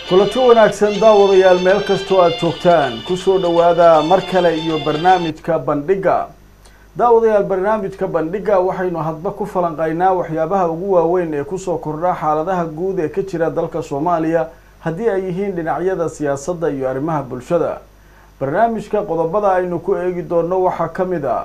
kulanti wanaagsan daawadayaal meel kastoo aada joogtaan kusoo dhowaada mar kale iyo barnaamijka bandhigga daawadayaal barnaamijka bandhigga waxaynu hadba ku falanqaynaa waxyaabaha ugu waaweyn ee kusoo kordha xaaladaha guud ee ka jira dalka soomaaliya haddii ay yihiin dhinacyada siyaasadda iyo arrimaha bulshada barnaamijka qodobada aynu ku eegi doonno waxaa ka mid a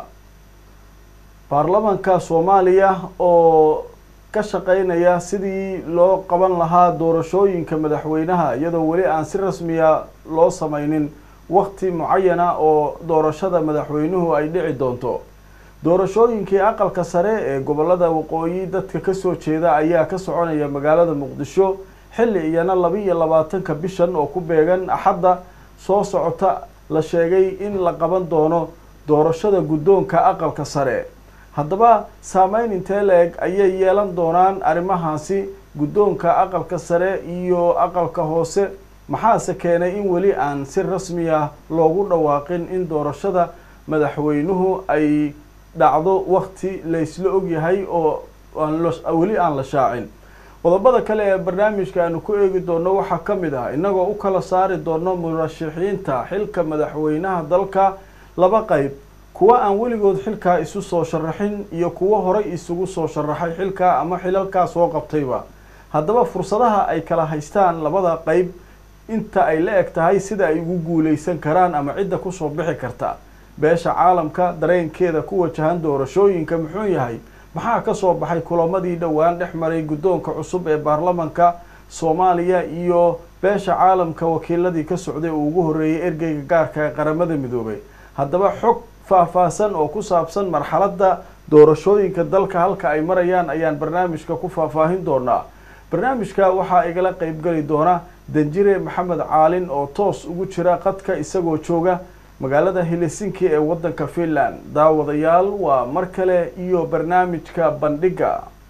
baarlamanka soomaaliya oo ka shaqeynaya sidii loo qaban lahaa doorashooyinka madaxweynaha iyadoo weli aan si rasmiya loo sameynin waqti mucayana oo doorashada madaxweynuhu ay dhici doonto doorashooyinkii aqalka sare ee gobolada waqooyi dadka kasoo jeeda ayaa ka soconaya magaalada muqdisho xilli iyana laba iyo labaatanka bishan oo ku beegan axadda soo socota la sheegay in la qaban doono doorashada guddoonka aqalka sare haddaba saameyn intee la-eg ayay yeelan doonaan arrimahaasi guddoonka aqalka sare iyo aqalka hoose maxaase keenay in weli aan si rasmi ah loogu dhawaaqin in doorashada madaxweynuhu ay dhacdo wakti laysla ogyahay oo weli aan la shaacin qodobada kale ee barnaamijka aanu ku eegi doono waxaa ka mid ah innagoo u kala saari doono murashaxiinta xilka madaxweynaha dalka laba qeyb kuwa aan weligood xilkaa isu soo sharaxin iyo kuwo horay isugu soo sharaxay xilkaa ama xilalkaa soo qabtayba haddaba fursadaha ay kala haystaan labada qeyb inta ay la eg tahay sida ay ugu guuleysan karaan ama cidda kusoo bixi karta beesha caalamka dareenkeeda ku wajahan doorashooyinka muxuu yahay maxaa kasoo baxay kulamadii dhowaan dhex maray guddoonka cusub ee baarlamanka soomaaliya iyo beesha caalamka wakiiladii ka socday uu ugu horreeyay ergeyga gaarka ee qaramada midoobay haddaba xog faahfaahsan oo ku saabsan marxaladda doorashooyinka dalka halka ay marayaan ayaan barnaamijka ku faahfaahin doonaa barnaamijka waxaa igala qeybgeli doona danjire maxamed caalin oo toos ugu jira qadka isagoo jooga magaalada helsinki ee waddanka finland daawadayaal waa mar kale iyo barnaamijka bandhigga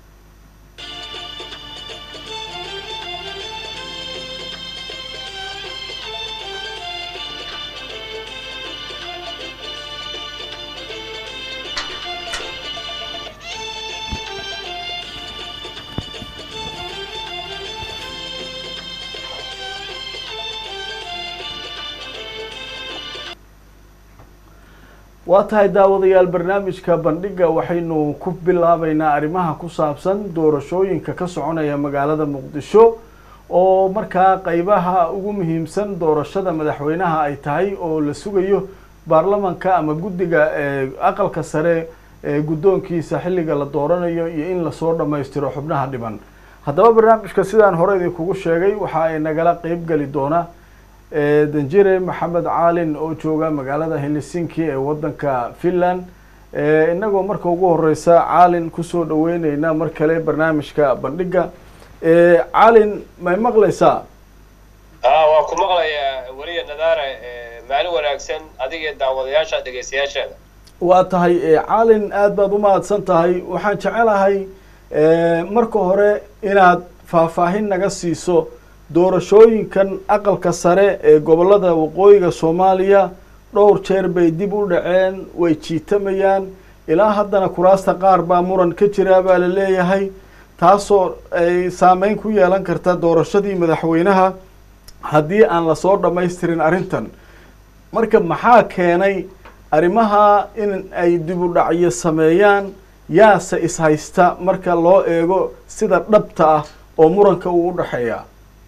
waa tahay daawadayaal barnaamijka bandhigga waxaynu ku bilaabeynaa arrimaha ku saabsan doorashooyinka ka soconaya magaalada muqdisho oo markaa qeybaha ugu muhiimsan doorashada madaxweynaha ay tahay oo la sugayo baarlamanka ama guddiga aqalka sare ee guddoonkiisa xilliga la dooranayo iyo in lasoo dhammaystiro xubnaha dhiban haddaba barnaamijka sidaan hore idinkugu sheegay waxa ay nagala qeyb geli doona danjire maxamed caalin oo jooga magaalada helsinki ee waddanka finland inagoo marka ugu horeysa caalin kusoo dhaweyneyna mar kale barnaamijka bandhigga caalin may maqlaysaa waa ku maqlayaa weliya nadaare maalin wanaagsan adiga daawadayaasha dhegeystayaasheeda waa tahay caalin aada baad umahadsan tahay waxaan jecelahay marka hore inaad faahfaahin naga siiso doorashooyinkan aqalka sare ee gobolada waqooyiga soomaaliya dhowr jeer bay dib u dhaceen way jiitamayaan ilaa haddana kuraasta qaar baa muran ka jiraa baa la leeyahay taasoo ay saameyn ku yeelan karta doorashadii madaxweynaha haddii aan lasoo dhammaystirin arrintan marka maxaa keenay arrimaha in ay dib u dhacyo sameeyaan yaase ishaysta marka loo eego sida dhabta ah oo muranka uu u dhexeeya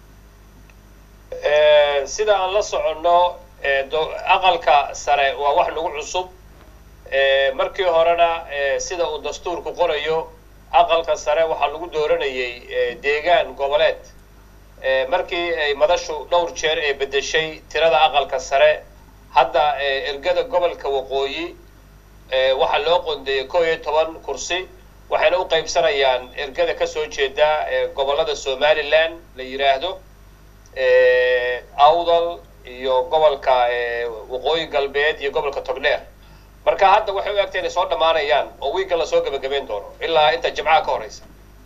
sida aan la soconno aqalka sare waa wax nagu cusub markii horena sida uu dastuurku qorayo aqalka sare waxaa lagu dooranayay deegaan goboleed markii ay madashu dhowr jeer ee bedeshay tirada aqalka sare hadda ergada gobolka waqooyi waxaa loo qondeeyay koo iyo toban kursi waxayna u qaybsanayaan ergada kasoo jeeda gobolada somaliland la yidhaahdo awdal iyo gobolka waqooyi galbeed iyo gobolka togdheer marka hadda waxay u egtay inay soo dhammaanayaan oo wiigga lasoo gebagabeyn doono ilaa inta jimcaha ka horeysa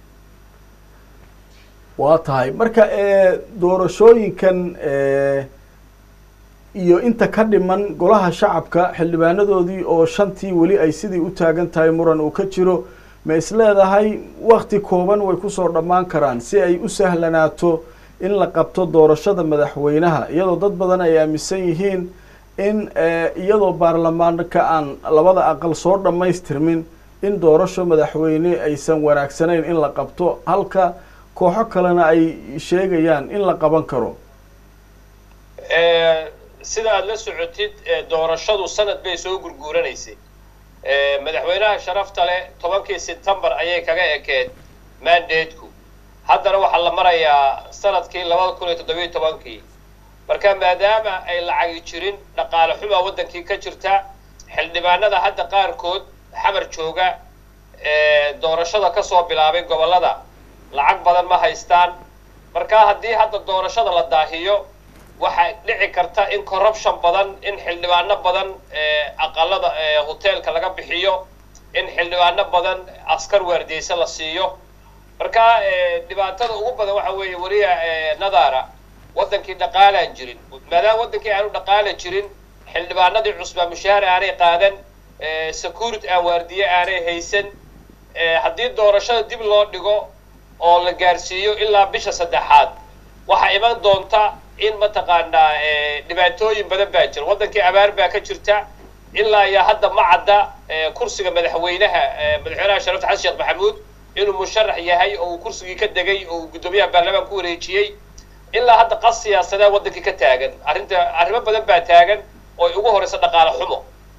waa tahay marka doorashooyinkan iyo inta ka dhiman golaha shacabka xildhibaanadoodii oo shantii weli ay sidii u taagan tahay muran uu ka jiro ma is leedahay wakti kooban way kusoo dhammaan karaan si ay u sahlanaato in la qabto doorashada madaxweynaha iyadoo dad badan ay aaminsan yihiin in iyadoo baarlamaanka aan labada aqal soo dhammaystirmin in doorasho madaxweyne aysan wanaagsanayn in la qabto halka kooxo kalena ay sheegayaan in la qaban karo sida aada la socotid doorashadu sanad bay soo gurguuranaysay madaxweynaha sharafta leh tobankii sebtembar ayay kaga ekeed mandateku haddana waxaa la marayaa sanadkii labada kun iyo toddobiyo tobankii marka maadaama ay lacagi jirin dhaqaale xumaa waddankii ka jirta xildhibaanada hadda qaarkood xamar jooga doorashada kasoo bilaabay gobollada lacag badan ma haystaan marka haddii hadda doorashada la daahiyo waxaa dhici karta in corruption badan in xildhibaano badan aqalada hoteelka laga bixiyo in xildhibaano badan askar waardiyeysa la siiyo marka dhibaatada ugu badan waxa weeye weliya nadara waddankii dhaqaalaan jirin maadaama waddankii aanu dhaqaala jirin xildhibaanadii cusbaa mushaahar aanay qaadan security aan waardiye aanay haysan haddii doorashada dib loo dhigo oo la gaarsiiyo ilaa bisha saddexaad waxaa iman doonta in mataqaanaa dhibaatooyin badan baa jira waddankii abaar baa ka jirta ilaa iyo hadda ma cadda kursiga madaxweynaha madaxweynaha sharafta xasan sheekh maxamuud inuu musharax yahay oo uu kursigii ka degay oo uu guddoomiyaha baarlamaan ku wareejiyey ilaa hadda qas siyaasadee waddankii ka taagan arrinta arrimo badan baa taagan oo ay ugu horeysa dhaqaale xumo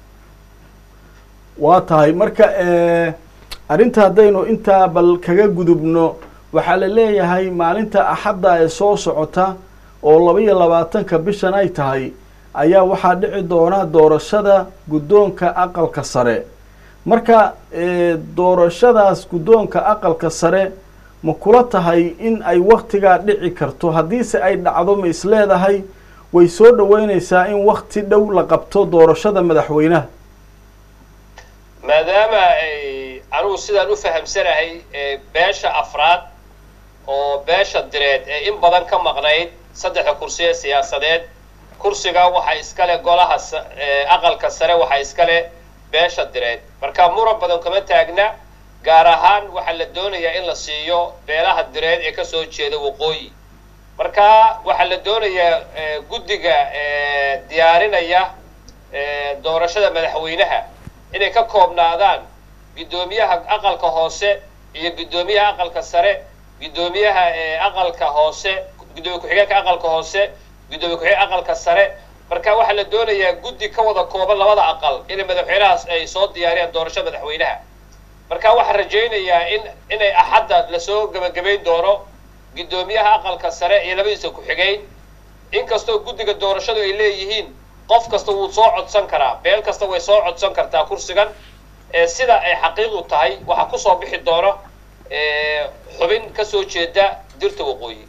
waa tahay marka arrinta haddaynu intaa bal kaga gudubno waxaa la leeyahay maalinta axadda ee soo socota oo laba iyo labaatanka bishan ay tahay ayaa waxaa dhici doona doorashada guddoonka aqalka sare marka doorashadaas guddoonka aqalka sare ma kula tahay in ay waktigaa dhici karto haddiise ay dhacdo ma is leedahay way soo dhaweyneysaa in wakti dhow la qabto doorashada madaxweynaha maadaama ay anugu sidaan u fahamsanahay beesha afraad oo beesha direed ee in badan ka maqnayd saddexda kursi ee siyaasadeed kursiga waxaa iskale golaha aqalka sare waxaa iskale beesha direed marka muran badan kama taagna gaar ahaan waxaa la doonayaa in la siiyo beelaha direed ee kasoo jeeda waqooyi marka waxaa la doonayaa guddiga diyaarinaya doorashada madaxweynaha inay ka koobnaadaan guddoomiyaha aqalka hoose iyo guddoomiyaha aqalka sare guddoomiyaha aqalka hoose guddoomiye ku-xigeenka aqalka hoose guddoomiye ku-xigeen aqalka sare marka waxaa la doonayaa guddi ka wada kooban labada aqal inay madaxweynahaas ay soo diyaariyaan doorashada madaxweynaha marka waxaan rajaynayaa in inay axadda lasoo gebagabayn doono guddoomiyaha aqalka sare iyo labadiisa ku-xigeyn inkastoo guddiga doorashadu ay leeyihiin qof kasta wuu soo codsan karaa beel kasta way soo codsan kartaa kursigan sida ay xaqiiqu tahay waxaa kusoo bixi doono xubin kasoo jeeda dirta waqooyi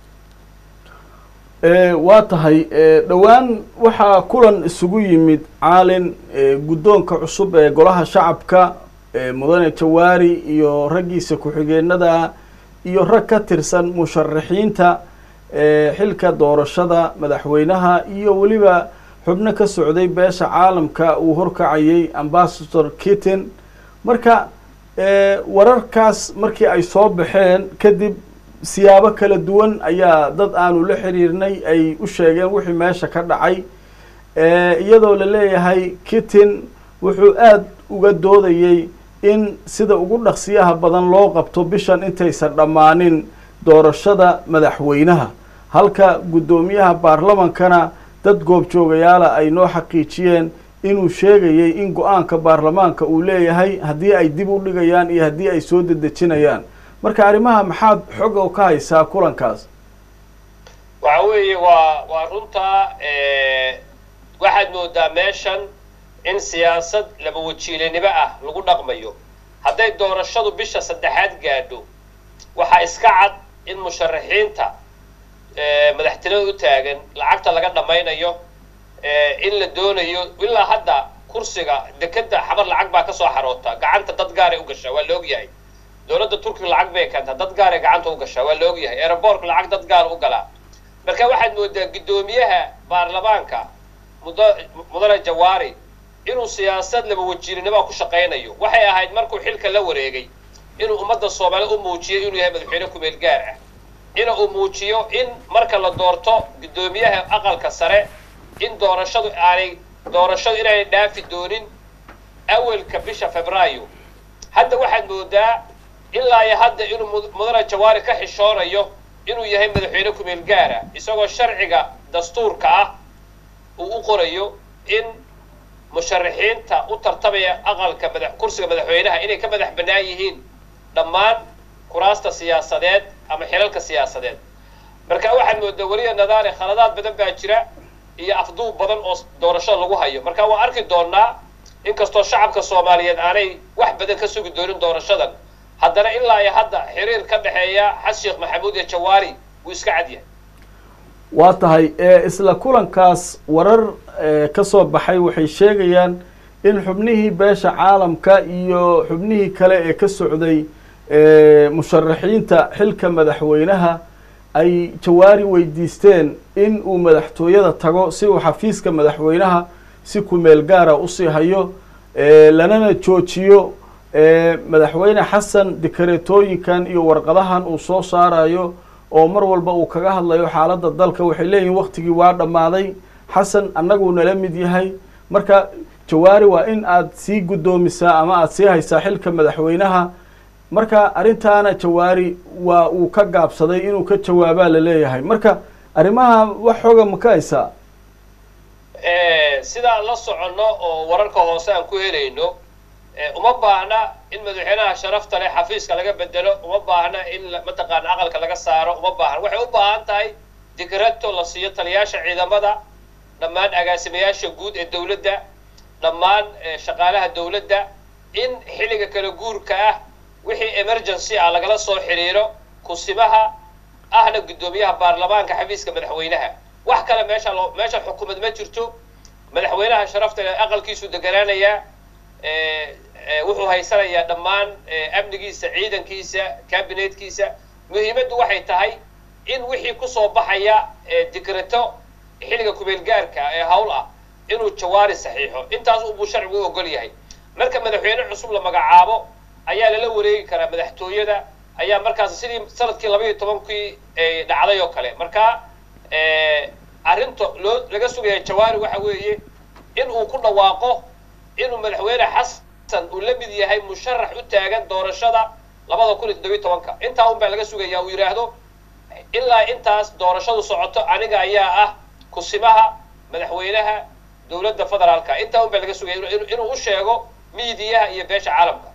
waa tahay dhowaan waxaa kulan isugu yimid caalin guddoonka cusub ee golaha shacabka mudane jawaari iyo raggiisa ku-xigeenada iyo rag ka tirsan musharaxiinta xilka doorashada madaxweynaha iyo weliba xubno ka socday beesha caalamka uu horkacayay ambasador kitten marka wararkaas markii ay soo baxeen kadib siyaabo kala duwan ayaa dad aanu la xiriirnay ay u sheegeen wixii meesha ka dhacay iyadoo la leeyahay kitten wuxuu aada uga doodayey in sida ugu dhaqsiyaha badan loo qabto bishan intaysan dhammaanin doorashada madaxweynaha halka guddoomiyaha baarlamankana dad goobjoogayaala ay noo xaqiijiyeen inuu sheegayay in go-aanka baarlamaanka uu leeyahay haddii ay dib u dhigayaan iyo haddii ay soo dedejinayaan marka arrimaha maxaad xog oo ka haysaa kulankaas waxa weeye waa waa runtaa waxaad moodaa meeshan in siyaasad laba wajiilanimo ah lagu dhaqmayo hadday doorashadu bisha saddexaad gaadho waxaa iska cad in musharaxiinta madaxtinimada u taagan lacagta laga dhammaynayo in la doonayo ilaa hadda kursiga dekeda xabar lacag baa kasoo xaroota gacanta dad gaaray u gashaa waa la ogyahay dowladda turkiga lacag bay keentaa dad gaaray gacanta u gashaa waa la ogyahay aerobortka lacag dad gaar u galaa marka waxaad moodaa guddoomiyaha baarlamaanka mud mudane jawaari inuu siyaasad laba wajiirinimoa ku shaqaynayo waxay ahayd markuu xilka la wareegay inuu ummadda soomaaliya u muujiyay inuu yahay madaxweyne kumeel gaar ah ina uu muujiyo in marka la doorto guddoomiyaha aqalka sare in doorashadu aanay doorashadu inaanay dhaafi doonin awalka bisha febraayo hadda waxaad moodaa ilaa iyo hadda inuu mudane jawaari ka xishoonayo inuu yahay madaxweyne kumeel gaara isagoo sharciga dastuurka ah uu u qorayo in musharaxiinta u tartamaya aqalka madax kursiga madaxweynaha inay ka madax bannaan yihiin dhammaan kuraasta siyaasadeed ama xilalka siyaasadeed marka waxaad moodaa weliya nadaare khaladaad badan baa jira iyo afduub badan oo doorashada lagu hayo marka waan arki doonaa inkastoo shacabka soomaaliyeed aanay wax badan ka sugi doonin doorashadan haddana ilaa iyo hadda xiriir ka dhexeeya xasan sheekh maxamuud iyo jawaari wuu iska cadyahay waa tahay isla kulankaas warar ka soo baxay waxay sheegayaan in xubnihii beesha caalamka iyo xubnihii kale ee ka socday musharaxiinta xilka madaxweynaha ay jawaari weydiisteen in uu madaxtooyada tago si uu xafiiska madaxweynaha si kumeel gaara usii hayo lanana joojiyo madaxweyne xasan dikareetooyinkan iyo warqadahan uu soo saarayo oo mar walba uu kaga hadlayo xaaladda dalka waxay leeyihin waktigii waa dhammaaday xasan annaguu nala mid yahay marka jawaari waa in aad sii guddoomisaa ama aada sii haysaa xilka madaxweynaha marka arrintaana jawaari waa uu ka gaabsaday inuu ka jawaabaa la leeyahay marka arrimaha wax xooga ma ka haysaa sidaan la soconno oo wararka hoose aan ku helayno uma baahna in madaxweynaha sharafta leh xafiiska laga bedelo uma baahna in mataqaana aqalka laga saaro uma baahna waxay u baahan tahay dikrato la siiyo taliyaasha ciidamada dhammaan agaasimayaasha guud ee dowladda dhammaan shaqaalaha dowladda in xilliga kala guurka ah wixii emergency ah lagala soo xiriiro kusimaha ahna guddoomiyaha baarlamaanka xafiiska madaxweynaha wax kale meesha loo meesha xukuumad ma jirto madaxweynaha sharafta leh aqalkiisu deganaanayaa wuxuu haysanayaa dhammaan amnigiisa ciidankiisa kabinetkiisa muhiimaddu waxay tahay in wixii kusoo baxaya dikrato xilliga kumeelgaarka ee hawl ah inuu jawaari saxiixo intaas unbuu sharcigu u ogol yahay marka madaxweyne cusub la magacaabo ayaa lala wareegi karaa madaxtooyada ayaa markaas sidii sanadkii laba iyo tobankii dhacday oo kale marka arrinta loo laga sugaya jawaari waxa weeye in uu ku dhawaaqo inuu madaxweyne xasan uu la mid yahay musharax u taagan doorashada labada kun iyo toddobiyo tobanka intaa un baa laga sugaya uu yidhaahdo ilaa intaas doorashadu socoto aniga ayaa ah kusimaha madaxweynaha dowladda federaalka intaa un baa laga sugaya inuu u sheego miidiyaha iyo beesha caalamka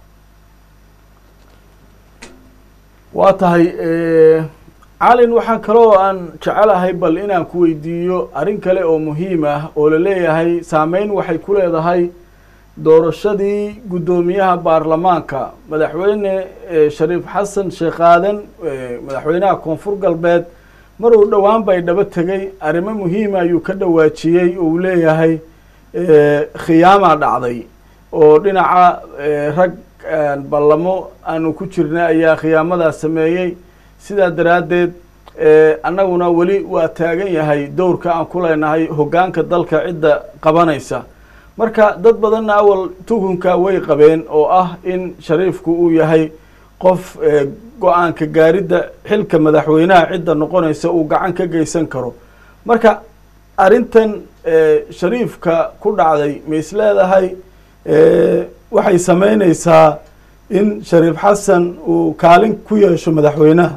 waa tahay calin waxaan kaloo aan jecelahay bal inaan ku weydiiyo arrin kale oo muhiim ah oo la leeyahay saameyn waxay ku leedahay doorashadii guddoomiyaha baarlamaanka madaxweyne shariif xasan sheekh aadan madaxweynaha koonfur galbeed mar uu dhowaan bay dhaba tegay arrimo muhiima ayuu ka dhawaajiyey oo uu leeyahay khiyaamaa dhacday oo dhinaca rag ballamo aanu ku jirna ayaa khiyaamadaas sameeyey sidaa daraaddeed annaguna weli waa taagan yahay dowrka aan ku leenahay hoggaanka dalka cidda qabanaysa marka dad badanna awal tuhunka way qabeen oo ah in shariifku uu yahay qof go-aanka gaaridda xilka madaxweynaha cidda noqonaysa uu gacan ka geysan karo marka arrintan shariifka ku dhacday ma is leedahay waxay sameyneysaa in shariif xasan uu kaalin ku yeesho madaxweynaha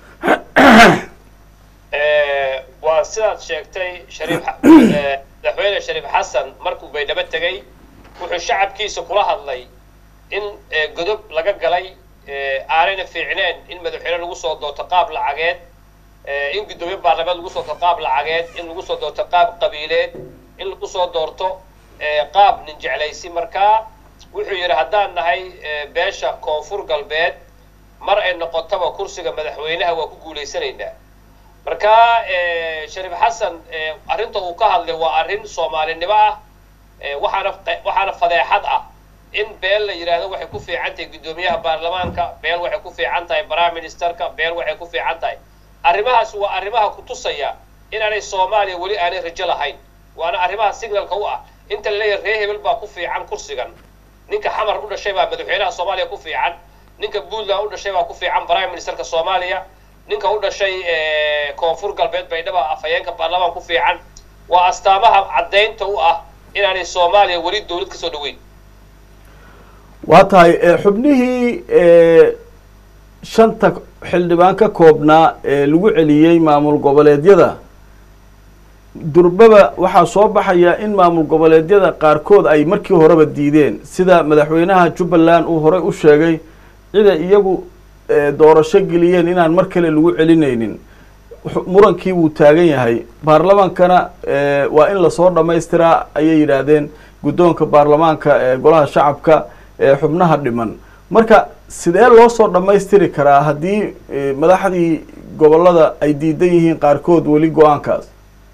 waa sidaad sheegtay shariif madaxweyne shariif xasan markuu baydhabo tegay wuxuu shacabkiisa kula hadlay in godob laga galay aanayna fiicneen in madaxweyne lagu soo doorto qaab lacageed in guddoomiye baarlamaad lagu soo doorto qaab lacageed in lagu soo doorto qaab qabiileed in lagu soo doorto qaab nin jeclaysi markaa wuxuu yidhi haddaan nahay beesha koonfur galbeed mar ay noqotaba kursiga madaxweynaha waa ku guulaysanaynaa marka shariif xasan arrinta uu ka hadlay waa arrin soomaalinimo ah waxaana waxaana fadeexad ah in beel la yidhaahdo waxay ku fiican tahay guddoomiyaha baarlamaanka beel waxay ku fiican tahay prime ministerka beel waxay ku fiican tahay arrimahaas waa arrimaha ku tusaya inaanay soomaaliya weli aanay rajo lahayn waana arrimaha signalka u ah inta la leeyahay ree hebel baa ku fiican kursigan ninka xamar u dhashay baa madaxweynaha soomaaliya ku fiican ninka puntland u dhashay baa ku fiican prime ministerka soomaaliya ninka u dhashay koonfur galbeed baydhaba afhayeenka baarlamaan ku fiican waa astaamaha caddaynta u ah inaanay soomaaliya weli dawlad ka soo dhaweyn waa tahay xubnihii shanta xildhibaan ka koobnaa ee lagu celiyey maamul goboleedyada durbaba waxaa soo baxaya in maamul goboleedyada qaarkood ay markii horeba diideen sida madaxweynaha jubbaland uu horey u sheegay cida iyagu doorasho geliyeen inaan mar kale lagu celinaynin murankii wuu taagan yahay baarlamaankana waa in lasoo dhamaystiraa ayay yidhaahdeen guddoonka baarlamaanka ee golaha shacabka ee xubnaha dhiman marka sidee loo soo dhammaystiri karaa haddii madaxdii gobollada ay diidan yihiin qaarkood weli go-aankaas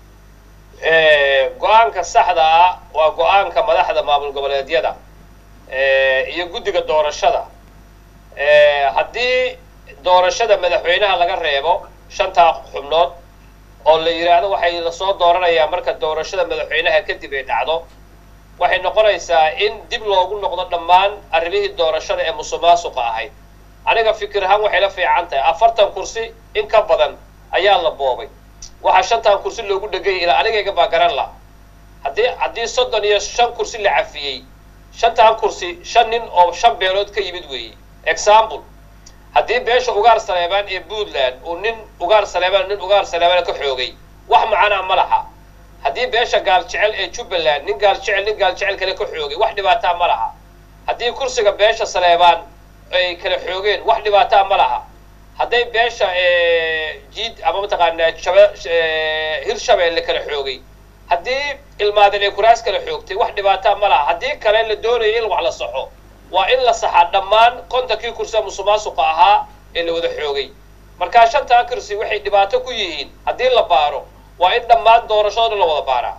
go-aanka saxda ah waa go-aanka madaxda maamul goboleedyada iyo guddiga doorashada haddii doorashada madaxweynaha laga reebo shantaa xubnood oo la yidhaahdo waxay lasoo dooranayaa marka doorashada madaxweynaha kadib ay dhacdo waxay noqonaysaa in dib loogu noqdo dhammaan arrimihii doorashada ee musuqmaasuqa ahayd aniga fikir ahaan waxay la fiican tahay afartan kursi in ka badan ayaa la boobay waxaa shantan kursi loogu dhegay ilaa anigayga baa garan la haddii haddii soddon iyo shan kursi la cafiyey shantan kursi shan nin oo shan beelood ka yimid weeye example haddii beesha ugaar saleebaan ee puntland uu nin ugaar saleebaan nin ugaar saleebaan ka xoogay wax macana ma laha haddii beesha gaal jecel ee jubbaland nin gaal jecel nin gaal jecel kale ka xoogay wax dhibaataa ma laha haddii kursiga beesha saleebaan ay kala xoogeen wax dhibaataa ma laha hadday beesha jiid ama mataqaanaa shaba hirshabeelle kala xoogay haddii ilmaadin ay kuraas kala xoogtay wax dhibaataa ma laha haddii kale la doonaya in wax la saxo waa in la saxaa dhammaan kontankii kursia musuqmaasuqa ahaa ee la wada xoogay markaa shantaa kursi waxay dhibaato ku yihiin haddii la baaro waa in dhammaan doorashadooda la wada baaraa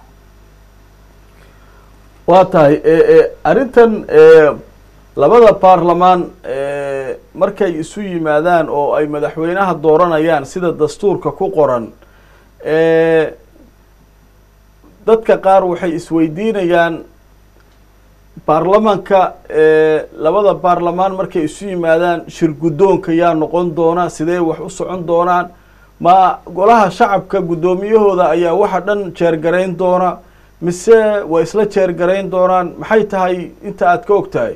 waa tahay arrintan labada baarlamaan markay isu yimaadaan oo ay madaxweynaha dooranayaan sida dastuurka ku qoran dadka qaar waxay isweydiinayaan baarlamanka labada baarlamaan markay isu yimaadaan shir guddoonka yaa noqon doona sidee wax u socon doonaan ma golaha shacabka guddoomiyahooda ayaa waxa dhan jeergarayn doona mise way isla jeergarayn doonaan maxay tahay inta aad ka og tahay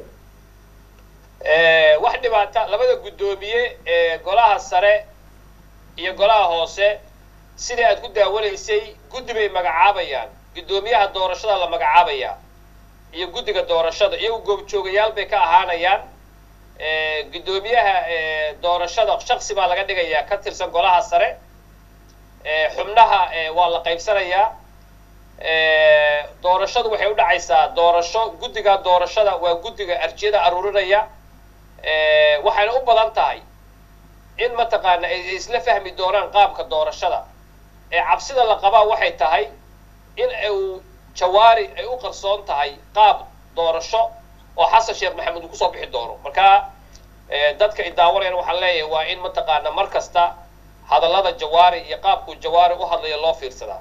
wax dhibaata labada guddoomiye ee golaha sare iyo golaha hoose sidai aad ku daawanaysay guddi bay magacaabayaan guddoomiyaha doorashada la magacaabayaa iyo guddiga doorashada iyagu goobjoogayaal bay ka ahaanayaan guddoomiyaha doorashada shaksi baa laga dhigayaa ka tirsan golaha sare xubnaha waa la qaybsanayaa doorashadu waxay u dhacaysaa doorasho guddiga doorashada waa guddiga arjiyada aruurinaya waxayna u badan tahay in mataqaana ay isla fahmi doonaan qaabka doorashada ee cabsida la qabaa waxay tahay in uu jawaari ay u qarsoon tahay qaab doorasho oo xasan sheekh maxamed uu kusoo bixi doono markaa dadka idaawanayana waxaan leeyahay waa in mataqaana mar kasta hadallada jawaari iyo qaabkuu jawaari u hadlayo loo fiirsadaa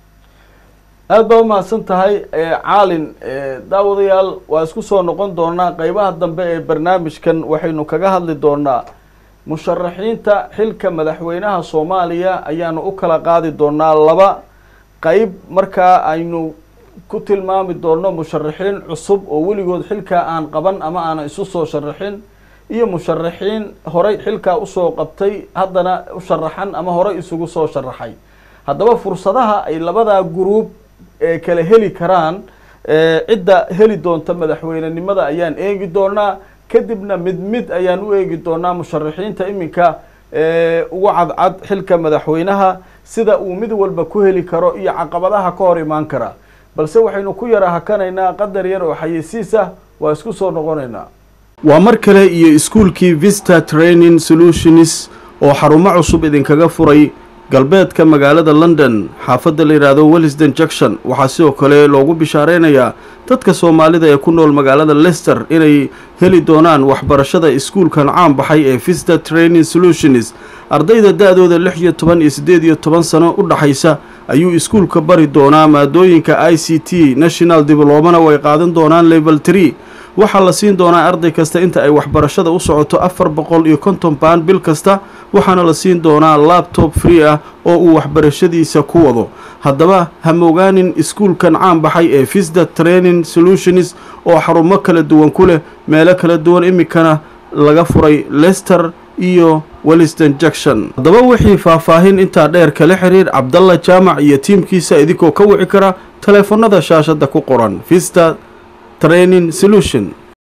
aada baa umahadsan tahay caalin daawadayaal waa isku soo noqon doonaa qeybaha dambe ee barnaamijkan waxaynu kaga hadli doonaa musharaxiinta xilka madaxweynaha soomaaliya ayaanu u kala qaadi doonaa laba qeyb markaa aynu ku tilmaami doono musharaxiin cusub oo weligood xilkaa aan qaban ama aanan isu soo sharaxin iyo musharaxiin horey xilkaa usoo qabtay haddana u sharaxan ama horey isugu soo sharaxay haddaba fursadaha ay labadaa guruub ee kala heli karaan cidda heli doonta madaxweynenimada ayaan eegi doonaa kadibna mid mid ayaan u eegi doonaa musharaxiinta iminka ugu cadcad xilka madaxweynaha sida uu mid walba ku heli karo iyo caqabadaha ka hor imaan kara balse waxaynu ku yara hakanaynaa qadar yar oo xayeysiis ah waa isku soo noqonaynaa waa mar kale iyo iskuulkii vista training solutions oo xarumo cusub idinkaga furay galbeedka magaalada london xaafadda la yidhaahdo wellisden junction waxaa sidoo kale loogu bishaareynayaa dadka soomaalida ee ku nool magaalada lester inay heli doonaan waxbarashada iskuulkan caan baxay ee vista training solutions ardayda da-dooda lix iyo toban iyo siddeed iyo toban sano u dhaxaysa ayuu iskuulka bari doonaa maadooyinka i c t national diblomana way qaadan doonaan level tree waxaa la siin doonaa arday kasta inta ay waxbarashada u socoto afar boqol iyo konton baan bil kasta waxaana la siin doonaa labtob free ah oo uu waxbarashadiisa ku wado haddaba ha mogaanin iskuulkan caan baxay ee visda training solutions oo xarumo kala duwan ku leh meelo kala duwan iminkana laga furay lester iyo welliston junction haddaba wixii faahfaahin intaa dheer kala xiriir cabdalla jaamac iyo tiimkiisa idinkoo ka wici kara taleefanada shaashadda ku qoran vista training solution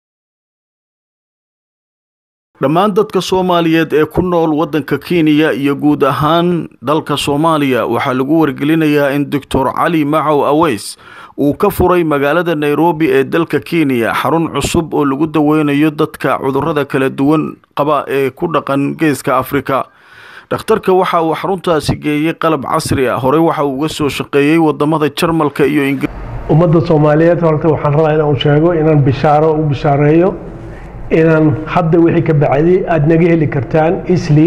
dhammaan dadka soomaaliyeed ee ku nool waddanka kenya iyo guud ahaan dalka soomaaliya waxaa lagu wargelinayaa in doctor cali macow aweys uu ka furay magaalada nairobi ee dalka kenya xarun cusub oo lagu daweynayo dadka cudurrada kala duwan qaba ee ku dhaqan geeska afrika dhakhtarka waxa uu xaruntaasi geeyey qalab casri ah horey waxa uu uga soo shaqeeyey wadamada jarmalka iyo ingir ummadda soomaaliyeed horta waxaan rabaa inaan sheego inaan bishaaro u bishaareeyo inaan hadda wixii ka bacday aada naga heli kartaan isli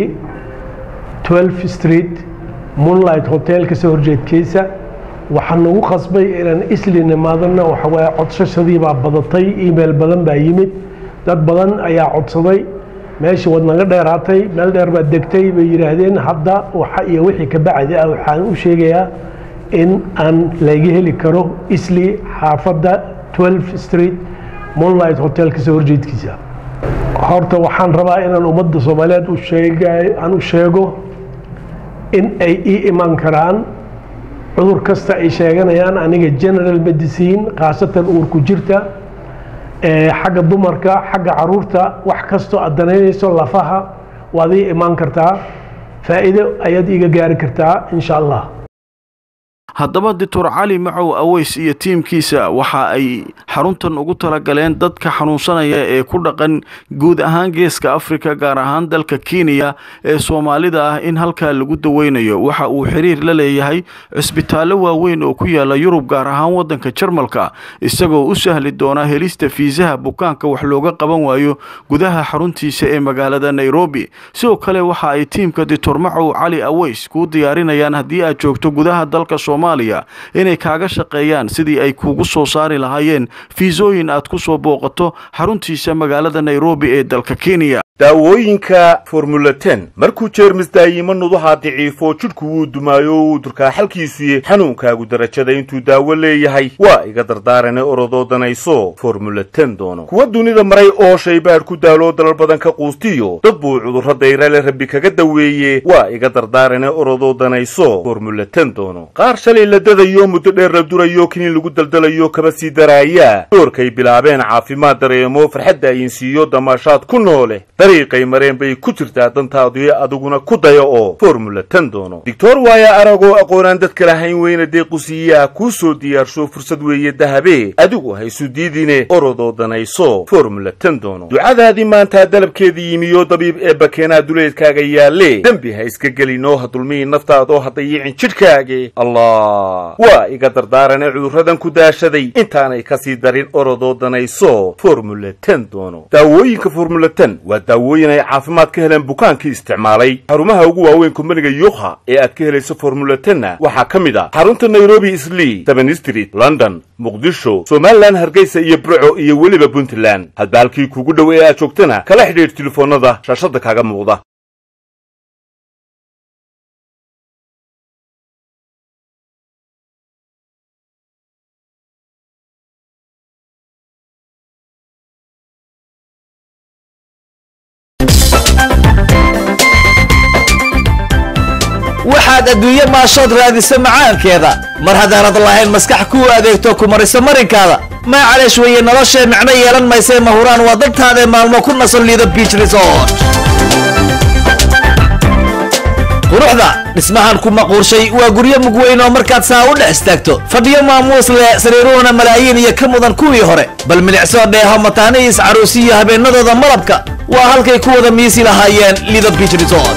12 street moonlight hotel kasoo horjeedkiisa waxaan nagu qasbay inaan isli nimaadana waxawaaye codsashadii baa badatay email badan baa yimid dad badan ayaa codsaday meeshii waad naga dheeraatay meel dheer baad degtay bay yidhaahdeen hadda waxa iyo wixii ka bacdi ah waxaan u sheegayaa in aan laga heli karo isli xaafadda 12 street moonlight hotel kasoo horjeedkiisa horta waxaan rabaa inaan ummadda soomaaliyeed u sheega aan u sheego in ay ii iman karaan cudur kasta ay sheeganayaan aniga general medicine khaasatan uurku jirta xagga dumarka xagga caruurta wax kastoo aad danaynayso lafaha waad ii imaan kartaa faa'iido ayaad iiga gaari kartaa insha allah haddaba doctor cali macow aweys iyo tiimkiisa waxa ay xaruntan ugu talagaleen dadka xanuunsanaya ee ku dhaqan guud ahaan geeska afrika gaar ahaan dalka kenya ee soomaalida ah in halkaa lagu daweynayo waxa uu xiriir la leeyahay cisbitaallo waaweyn oo ku yaala yurub gaar ahaan waddanka jarmalka isagoo u sahli doona helista fiisaha bukaanka wax looga qaban waayo gudaha xaruntiisa ee magaalada nairobi sidoo kale waxa ay tiimka doctor macow cali aweys kuu diyaarinayaan haddii aad joogto gudaha dalka soomaaliya inay kaaga shaqeeyaan sidii ay kuugu soo saari lahaayeen fiisooyin aad ku soo booqato xaruntiisa magaalada nairobi ee dalka kenya daawooyinka formula ten markuu jeermis daayimo nudaha daciifo jidhku wuu dumaayo wuu durkaa xalkiisuye xanuunkaagu darajada intuu daawo leeyahay waa iga dardaarane orodoo danayso formula ten doono kuwa dunida maray oo shaybaadh ku daaloo dalal badan ka quustiyo dad buu cudurro dayrale rabbi kaga daweeye waa iga dardaarane orodoo danayso formula ten doono qaar shalay la dadayo muddo dheer la durayo kiniin lagu daldalayo kaba sii daraaya doorkay bilaabeen caafimaad dareemo farxadda ayinsiiyo damaashaad ku noole dariiqay mareen bay ku jirtaa dantaadu ee adiguna ku daya oo formula ten doono doctor waaya aragoo aqoonaan dadka lahayn weyna deequsiiyaa kuu soo diyaarsho fursad weeye dahabe adigu haysu diidine orodoo danayso formula ten doono ducadaadii maantaa dalabkeedii yimiyo dabiib ee bakeenaa duleedkaaga yaalle dembi ha iska gelinoo ha dulmihi naftaadoo ha dayicin jidhkaage allah waa iga dardaarane cudurradan ku daashaday intaanay kasii darin orodoo danayso formula ten doono daawooyinka formula ten waa daawooyin ay caafimaad ka heleen bukaankii isticmaalay xarumaha ugu waaweyn kumbaniga yukha ee aad ka helayso formula tenna waxaa ka mid ah xarunta nairobi islii seven street london muqdisho somalilan hargeysa iyo burco iyo weliba puntland hadba halkii kuugu dhow ee aad joogtana kala xidhiidh telefoonnada shaashadda kaaga muuqda waxaad adduunye maashood raadisa macaankeeda mar haddaanad lahayn maskax kuu adeegto ku marisa marinkaada maa caleesh weeye noloshee micno yeelan maysee mahuraan waa daltaadae maalmo ku nasan liido biich resort quruxda dhismahan ku maquurshay waa guryo mugweyn oo markaad saa u dhex istaagto fadhiyo maamuus leh sariiruhuna malaayiin iyo ka mudan kuwii hore bal milicsoo dheeho mataanihiis caruusiyo habeennadooda malabka waa halkay ku wada miisi lahaayeen lido biich resort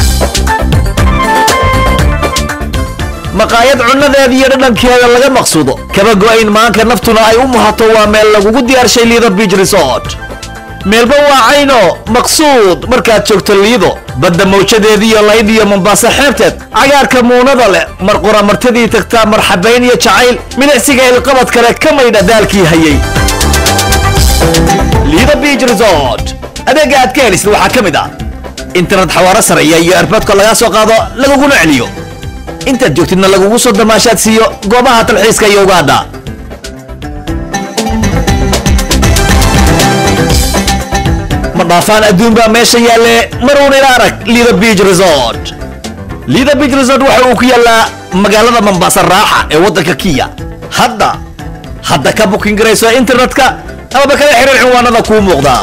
maqaayad cunnadeeda iyo dhadhankeeda laga maqsuudo kaba go'ayn maanka naftuna ay u muhato waa meel lagugu diyaarshay liido biich resort meelba waa cayno maqsuud markaad joogto liido badda mawjadeediiyo layd iyo mombaaso xeebteed cagaarka muunada leh mar qura martadii tagtaa marxabayn iyo jacayl milicsiga ilqabad kale ka maydha daalkii hayay liida beach resort adeega aad ka helisid waxaa ka mid ah internet xawaaro sareeya iyo erboodka lagaa soo qaado laguguna celiyo intaad joogtidna lagugu soo damaashaad siiyo goobaha talxiiska iyo ugaadha ma dhaafaan adduun baa meesha yaalle maruun ila arag liida beach resort liida beach resort waxa uu ku yaallaa magaalada mombasa raaxa ee waddanka kiya hadda hadda ka bukin garayso internetka amaba kala xiriir cinwaanada kuu muuqda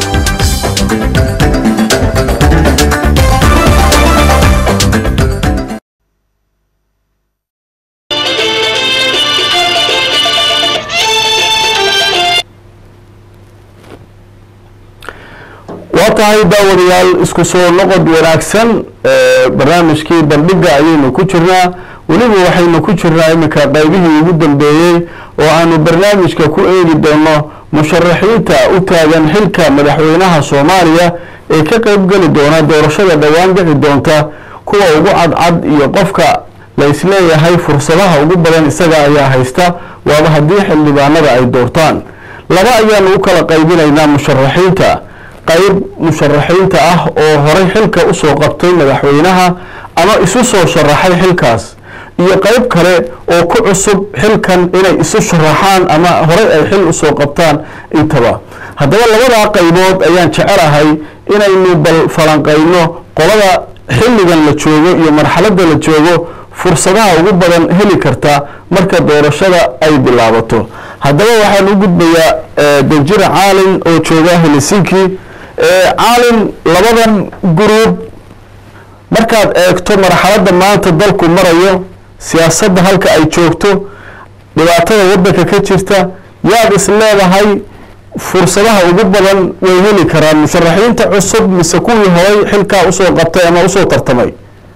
waa tahay daawadayaal isku soo noqod wanaagsan barnaamijkii bandhiga ayaynu ku jirnaa weliba waxaynu ku jirnaa iminka qaybihii ugu dambeeyey oo aanu barnaamijka ku eegi doono musharaxiinta u taagan xilka madaxweynaha soomaaliya ee ka qeybgeli doona doorashada dhowaan dhici doonta kuwa ugu cadcad iyo qofka la isleeyahay fursadaha ugu badan isaga ayaa haysta waaba haddii xildhibaanada ay doortaan laba ayaanu u kala qaybinaynaa musharaxiinta qayb musharaxiinta ah oo horay xilka usoo qabtay madaxweynaha ama isu soo sharaxay xilkaas iyo qayb kale oo ku cusub xilkan inay isu sharaxaan ama horay ay xil usoo qabtaan intaba haddaba labadaa qaybood ayaan jecelahay inaynu bal falanqayno qolada xilligan la joogo iyo marxaladda la joogo fursadaha ugu badan heli karta marka doorashada ay bilaabato haddaba waxaan u gudbayaa danjira caalin oo jooga helsinki caalin labadan guruub markaad eegto marxaladda maanta dalku marayo siyaasadda halka ay joogto dhibaatada waddanka ka jirta yaad is leedahay fursadaha ugu badan way heli karaan musharaxiinta cusub mise kuwii horay xilkaa usoo qabtay ama usoo tartamay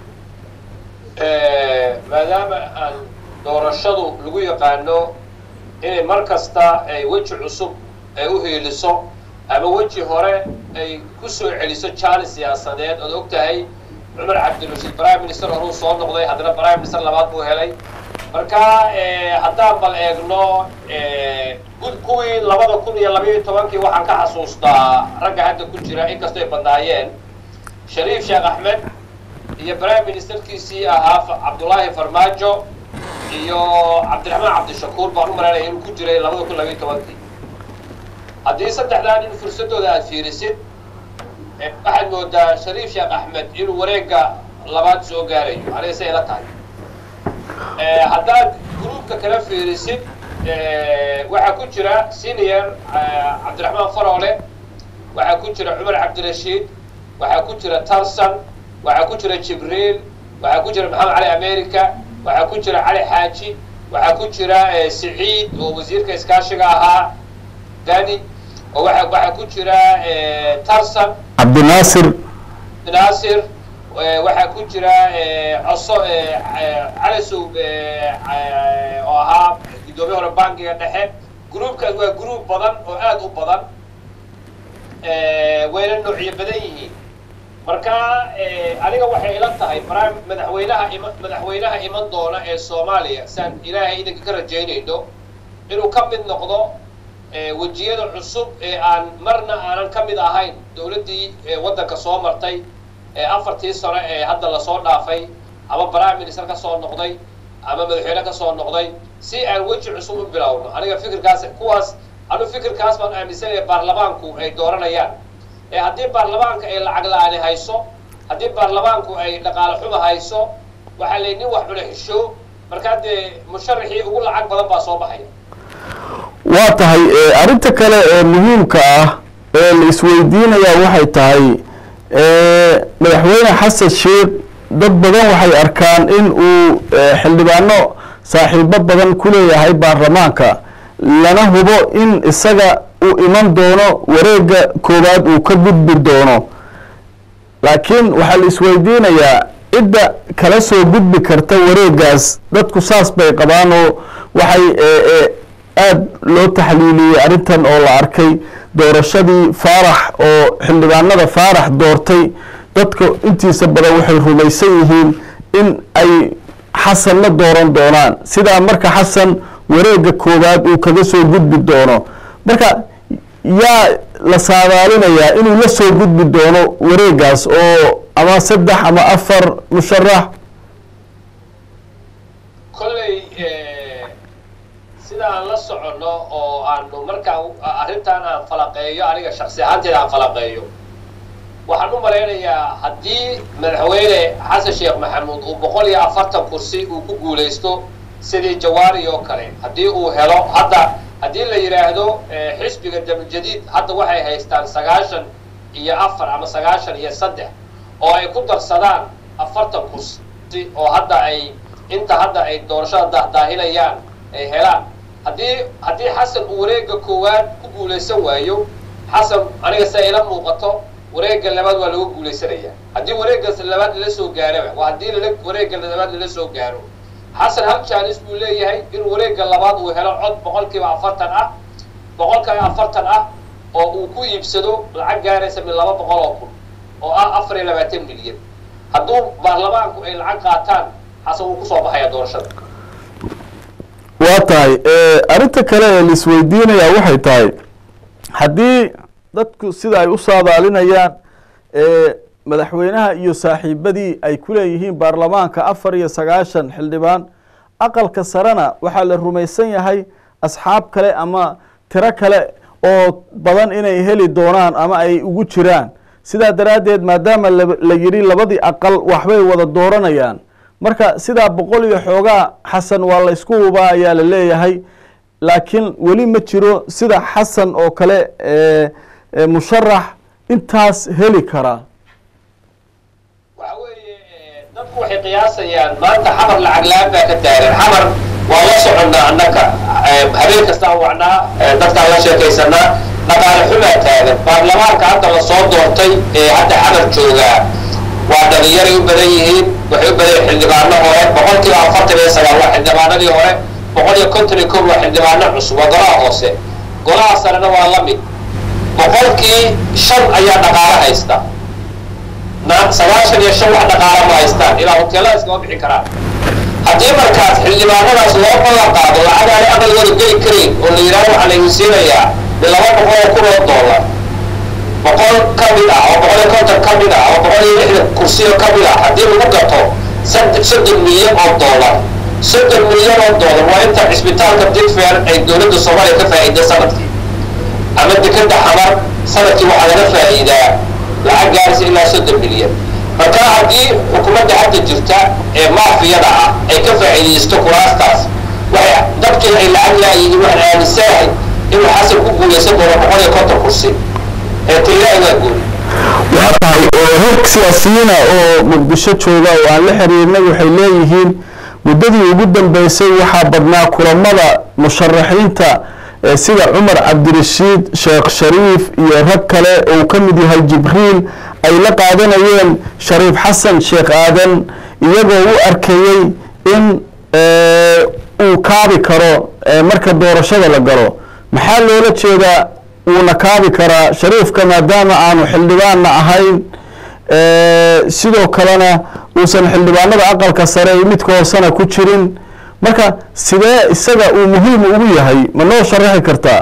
maadaama aan doorashadu lagu yaqaano inay mar kasta ay weji cusub ay u hiiliso ama weji hore ay ku soo celiso jaali siyaasadeed ood og tahay cumar cabdirashiid prime minister horuu soo noqday haddana prime minister labaad buu helay marka haddaan bal eegno gud kuwii labada kun iyo labayo tobankii waxaan ka xasuustaa ragga hadda ku jira inkastoo ay badnaayeen shariif sheekh axmed iyo prime ministerkiisii ahaa cabdullaahi farmaajo iyo cabdiraxmaan cabdishakuur baan u malaynaya inuu ku jiray labada kun labayo tobankii haddii saddexdaa nin fursadooda aada fiirisid waxaad moodaa shariif sheekh axmed inuu wareega labaad soo gaarayo aniga say ila tahay haddaad gruubka kala fiirisid waxaa ku jira senior cabdiraxmaan faroole waxaa ku jira cumar cabdirashiid waxaa ku jira tarsan waxaa ku jira jibriil waxaa ku jira maxamed cali america waxaa ku jira cali xaaji waxaa ku jira siciid oo wasiirka iskaashiga ahaa dani oo waa waxaa ku jira tarsan cabdinaasir naasir waxaa ku jira coso calisow oo ahaa guddoomiye hore bankiga dhexe gruubkaas waa gruub badan oo aada u badan wayna noocyo badan yihiin marka aniga waxay ila tahay prime madaxweynaha ima madaxweynaha iman doona ee soomaaliya saan ilaahay idinka ka rajaynayno inuu ka mid noqdo wejiyada cusub ee aan marna aanan ka mid ahayn dowladdii waddanka soo martay afartii sano ee hadda lasoo dhaafay ama prime minister ka soo noqday ama madaxweyne ka soo noqday si aan weji cusub u bilowno aniga fikirkaas kuwaas anu fikirkaas baan aaminsanaya baarlamaanku ay dooranayaan ee haddii baarlamaanka ay lacag la-aani hayso haddii baarlamaanku ay dhaqaale xuma hayso waxaa lay nin wax cuna xisho markaa dee musharaxii ugu lacag badan baa soo baxaya waa tahay arrinta kale ee muhiimka ah ee la isweydiinayaa waxay tahay madaxweyne xasan sheekh dad badan waxay arkaan in uu xildhibaano saaxiibo badan ku leeyahay baarlamaanka lana hubo in isaga uu iman doono wareega koowaad uu ka gudbi doono laakiin waxaa la isweydiinayaa cidda kala soo gudbi karta wareegaas dadku saas bay qabaan oo waxay aada loo taxliiliyey arrintan oo la arkay doorashadii faarax oo xildhibaanada faarax doortay dadka intiisa badan waxay rumaysan yihiin in ay xasan la dooran doonaan sidaa marka xasan wareega koowaad uu kaga soo gudbi doono marka yaa la saadaalinayaa inuu la soo gudbi doono wareegaas oo ama saddex ama afar musharax kolley sida aan la soconno oo aanu markaa arrintan aan falaqeeyo aniga shaksi ahaanteeda aan falaqeeyo waxaan u malaynayaa haddii madaxweyne xasan sheekh maxamuud uu boqol iyo afartan kursi uu ku guulaysto sidii jawaari oo kale haddii uu helo hadda haddii la yidhaahdo xisbiga dabljadiid hadda waxay haystaan sagaashan iyo afar ama sagaashan iyo saddex oo ay ku darsadaan afartan kursi oo hadda ay inta hadda ay doorashada dahdaahinayaan ay helaan haddii haddii xasan uu wareega koowaad ku guulaysan waayo xasan aniga se ila muuqato wareega labaad waa laga guulaysanaya haddii wareega labaad lala soo gaaraba waa haddii lala wareega labaad lala soo gaaro xasan hal jaanis buu leeyahay in wareega labaad uu helo cod boqolkiiba afartan ah boqolkiiba afartan ah oo uu ku iibsado lacag gaaraysa min laba boqol oo kun oo ah afar iyo labaatan milyan hadduu baarlamaanku ay lacag qaataan xasan wuu kusoo baxaya doorashada waa tahay arrinta kale ee laisweydiinayaa waxay tahay haddii dadku sida ay u saadaalinayaan madaxweynaha iyo saaxiibadii ay ku leeyihiin baarlamaanka afar iyo sagaashan xildhibaan aqalka sarena waxaa la rumaysan yahay asxaab kale ama tiro kale oo badan inay heli doonaan ama ay ugu jiraan sidaa daraaddeed maadaama la yidhi labadii aqal waxbay wada dooranayaan marka sidaa boqol iyo xoogaa xasan waa la ysku hubaa ayaa la leeyahay laakiin weli ma jiro sida xasan oo kale musharax intaas heli karaa waxa weeye dadku waxay qiyaasayaan maanta xamar lacag la-aan baa ka taagan xamar waa la soconnaa annaka habeen kastaan wacnaa dadkaan la sheekaysanaa dhaqaale xumaa taagan baarlamaanka hadda la soo doortay ee hadda xamar joogaa waa dhalinyaray u badan yihiin waxay u badan yihin xildhibaano hore boqolkiiba afartan iyo sagaal waa xildhibaanadii hore boqol iyo konton iyo kow waa xildhibaano cusub waa golaha hoose golaha sarena waa la mid boqolkii shan ayaa dhaqaalo haysta sagaashan iyo shan wax dhaqaala ma haystaan ilaa hoteelada iskama bixin karaan haddii markaas xildhibaanadaas loo ballan qaado lacag aanay aqalgooda geli karayn oo la yidhahdo waxaa laygu siinayaa mi laba boqol oo kun oo dollar boqol ka mid ah oo boqol iyo konton ka mid ah oo boqol iyo lixdan kursiyo ka mid ah haddii lagu gato soddon milyan oo dollar soddon milyan oo dollar waa inta cisbitaalka digfair ay dowladda soomaaliya ka faa'iida sanadkii ama dekeda xamar sanadkii waxaa laga faa'iidaa lacag gaaraysa ilaa soddon milyan marka haddii xukuumadda hadda jirta ee maafiyada ah ay ka faa'iidaysto kuraastaas waxay dadkii ay lacag laayihiin waxaan aaminsanahay inuu xasan ku guulaysan doono boqol iyo konton kursi ee tiilaahi waa guul waa tahay rag siyaasiyiina oo muqdisho jooga oo aan la xiriirnay waxay leeyihiin muddadii ugu dambeysay waxaa badnaa kulamada musharaxiinta sida cumar cabdirashiid sheekh shariif iyo rag kale uu ka mid yahay jibriil ay la qaadanayeen shariif xasan sheekh aadan iyagoo u arkayey in uu kaabi karo marka doorashada la galo maxaa loola jeedaa wuuna kaabi karaa shariifka maadaama aanu xildhibaanna ahayn sidoo kalena uusan xildhibaanada aqalka sare iyo midka hoosena ku jirin marka sidee isaga uu muhiim ugu yahay ma noo sharaxi kartaa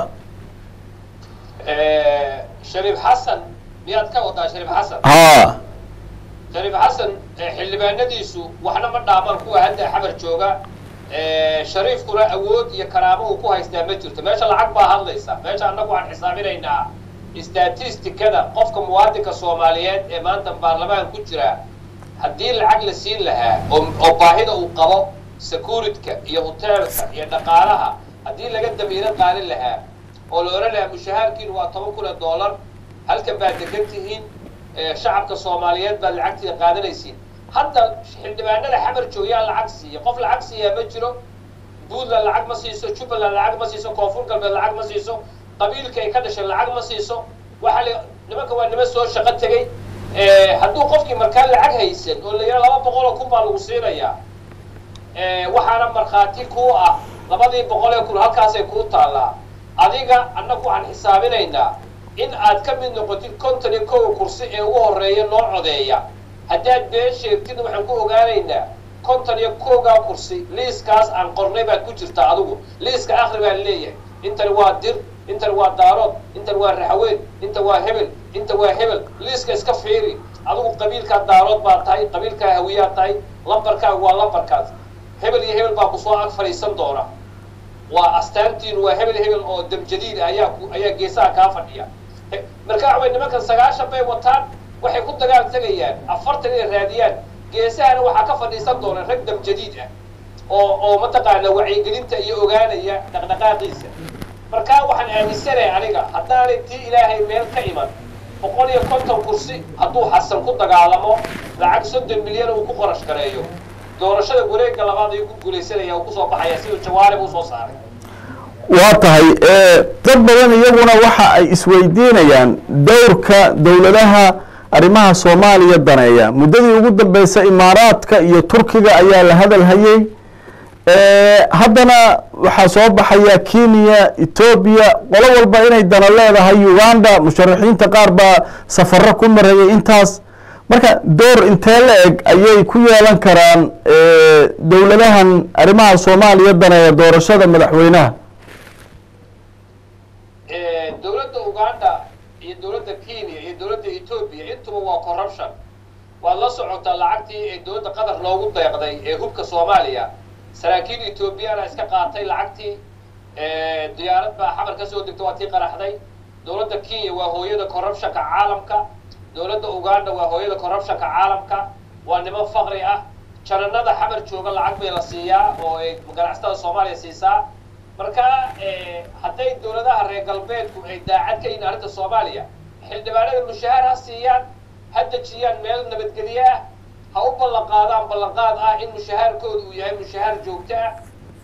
shariif xasan miyaad ka wadaa shariif xasan haa shariif xasan xildhibaanadiisu waxna ma dhaamaan kuwa hadda xamar jooga shariifkuna awood iyo karaamo uu ku haystaa ma jirto meesha lacag baa hadlaysa meesha annagu waxaan xisaabinaynaa statistikada qofka muwaadinka soomaaliyeed ee maanta baarlamaan ku jira haddii lacag la siin lahaa oo oo baahida uu qabo securityka iyo hoteelka iyo dhaqaalaha haddii laga damiiro qaalin lahaa oo la odhan lahaa mushahaarkiinu waa toban kun oo dollar halkan baad degan tihiin shacabka soomaaliyeed baad lacagtiida qaadanaysiin hadda xildhibaanada xamar jooyaa lacag siiya qof lacag siiyaa ma jiro puntland lacag ma siiso jubbaland lacag ma siiso koonfur galbeed lacag ma siiso qabiilka ay ka dhashay lacag ma siiso waxa la nimanka waa niman soo shaqo tegey hadduu qofkii markaa lacag haysan oo la yidhaha laba boqol oo kun baa lagu siinayaa waxaana markhaati kuu ah labadii boqol ee kun halkaasay kuu taallaa adiga annagu waxaan xisaabinaynaa in aad ka mid noqotid konton iyo kow kursi ee ugu horreeya noo codeeya haddaad been sheegtid waxaan ku ogaanaynaa konton iyo kowgaa kursi liiskaas aan qornay baad ku jirtaa adigu liiska akri baan leeyahay intani waa dir intan waa daarood intan waa raxweyn inta waa hebel inta waa hebel liiska iska fiiri adigu qabiilkaa daarood baa tahay qabiilkaa hawiyaa tahay lambarkaaga waa lambarkaas hebel iyo hebel baa kusoo ag fadhiisan doona waa astaantiinu waa hebel hebel oo damjadiid ah ayaa ku ayaa geesaha kaa fadhiya He- marka waxa wey nimankan sagaashan bay wataan waxay ku dagaal tegayaan afartan inay raadiyaan geesahana waxaa ka fadhiisan doona rag damjadiid ah oo oo mataqaana wacyigelinta iyo ogaanaya dhaqdhaqaaqiisa marka waxaan aaminsanahay aniga haddaanay tii ilaahay meel ka iman boqol iyo konton kursi hadduu xasan ku dagaalamo lacag soddon milyan uu ku qorash gareeyo doorashada wareegga labaad ayuu ku guulaysanaya uu kusoo baxaya siduu jawaarib usoo saaray waa tahay dad badan iyaguna waxa ay isweydiinayaan dowrka dowladaha arrimaha soomaaliya daneeya muddadii ugu dambeysay imaaraadka iyo turkiga ayaa la hadal hayay haddana waxaa soo baxaya kenya etoobiya qolo walba inay dana leedahay uganda musharaxiinta qaar baa safaro ku marayay intaas marka door intee la eg ayay ku yeelan karaan dowladahan arrimaha soomaaliya daneeya doorashada madaxweynaha dowladda uganda iyo dowladda kenya iyo dowladda etoobiya intuba waa corruption waad la socotaa lacagtii ee dowladda qatar loogu deeqday ee hubka soomaaliya saraakiil etoobiyana iska qaatay lacagtii diyaarad baa xamar ka soo degta waa tii qaraxday dowladda kenya waa hooyada corruptionka caalamka dowladda uganda waa hooyada corruptionka caalamka waa niman faqri ah jananada xamar jooga lacag bay la siiyaa oo ay ganacsatada soomaaliya siisaa marka hadday dowladaha reer galbeedku ay daacad ka yihiin arrinta soomaaliya xildhibaanada mushahaar ha siiyaan ha dejiyaan meel nabadgelye ah ha u ballan qaadaan ballanqaad ah in mushahaarkooda uu yahay mushahaar joogto ah